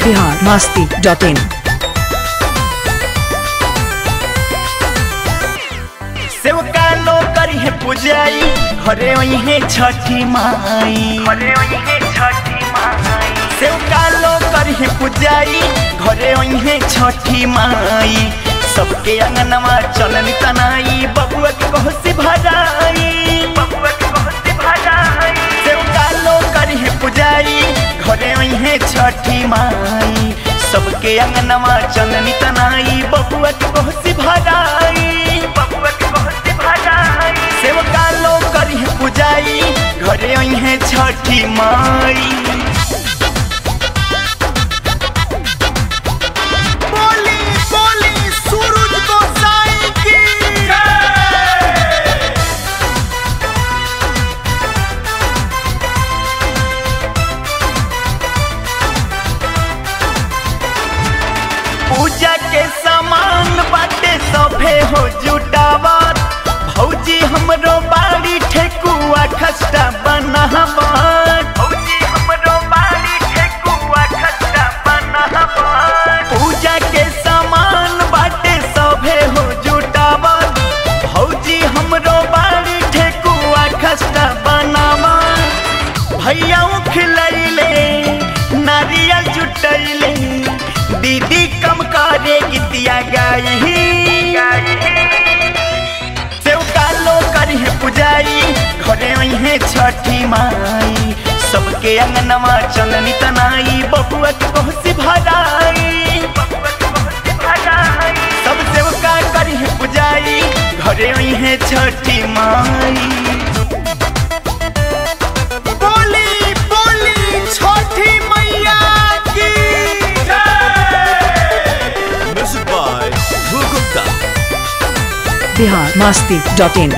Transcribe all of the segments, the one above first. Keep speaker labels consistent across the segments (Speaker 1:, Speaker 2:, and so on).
Speaker 1: Bihar Masti dot इन
Speaker 2: सेवका लो करी है पूजाई घरे वही है छठी माई घरे वही है छठी माई सेवका लो करी है पूजाई घरे वही है छठी माई सबके अंगनवा चलन तनाई बबुआ के कोहसी भराई बबुआ के कोहसी भराई सेवका लो करी है पूजाई घरे वही है छठी माई सबके अंगनवा चलन तनाई बबुआ के कोहसी भराई बबुआ के कोहसी भराई सेवका लो करी है पूजाई घरे वही है छठी माई बोली बोली सूरज को साई की पूजा के सामान बाटे सभे हो जुटावत भौजी हमरो बाड़ी ठेकुआ खस्ता बनावत भौजी हमरो बाड़ी ठेकुआ खस्ता बनावत पूजा के सामान बाटे सभे हो जुटावत भौजी हमरो बाड़ी ठेकुआ खस्ता बनावत भैया खिलैले नारियल जुटैले दीदी कम करे गीतिया गाई सेवका लो करी है पुजाई घरे में है छठी माई सबके अंगनवा चंदनी तनाई बबुआ के कोहसी भराई सब सेवका करी है पुजाई घरे में है छठी माई बोली बोली छठी मैया की
Speaker 3: Music by Dhruv Gupta.
Speaker 1: Bihar Masti dot in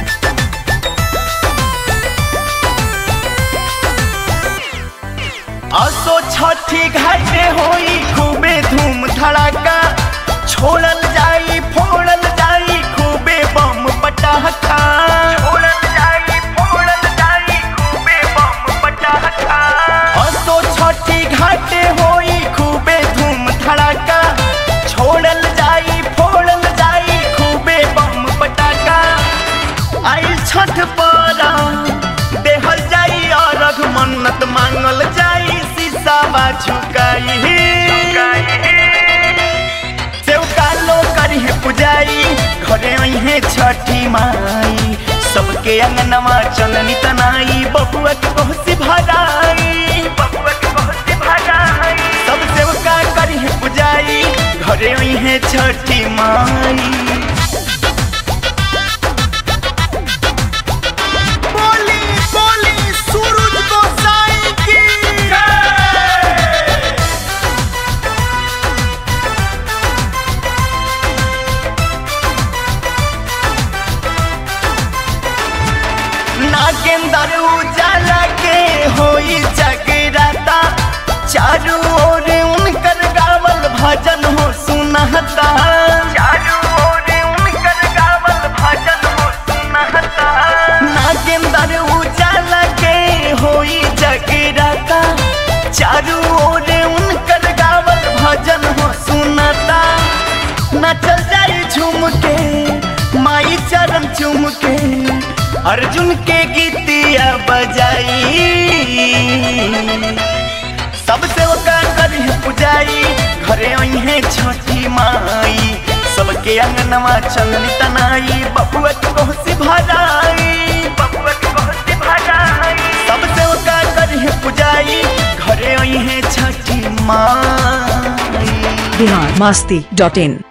Speaker 2: असो छठी घाटे होई खूबे धूम धड़ाका छोड़ल जाई फोड़ल जाई खूबे बम पटाखा छोड़ल जाई फोड़ल जाई खूबे बम पटाखा असो छठी घाटे होई खूबे धूम धड़ाका छोड़ल जाई फोड़ल जाई खूबे बम पटाखा आई छठ पारा देहल जाई और मन्नत मांगल जाई शीशावा झुकाई सेवका लो करी है पुजाई घरे में है छठी माई सबके अंगनवा चंदनी तनाई बबुआ के कोहसी भराई बबुआ के कोहसी भराई सब सेवका करी है पुजाई घरे में है छठी माई बोली बोली सूरज को साई की नागेंदर उजाला के होई जगराता चारू ओर उनकर गावल भजन हो सुनहता चारू ओर उनकर गावल भजन हो सुनहता नागेंदर उजाला के होई जगराता चारू ओर उनकर गावल भजन हो सुनता नचल जाई झूम के माई चरण चूम के अर्जुन के गीतिया बजाई सबसे ओका करी है पुजाई घरे आई है छठी माई सबके अंगनवा चंदनी तनाई बबुआ के कोहसी भराई बबुआ के कोहसी भराई सबसे ओका करी है पुजाई घरे आई है छठी माई
Speaker 1: बिहार मास्ती डॉट इन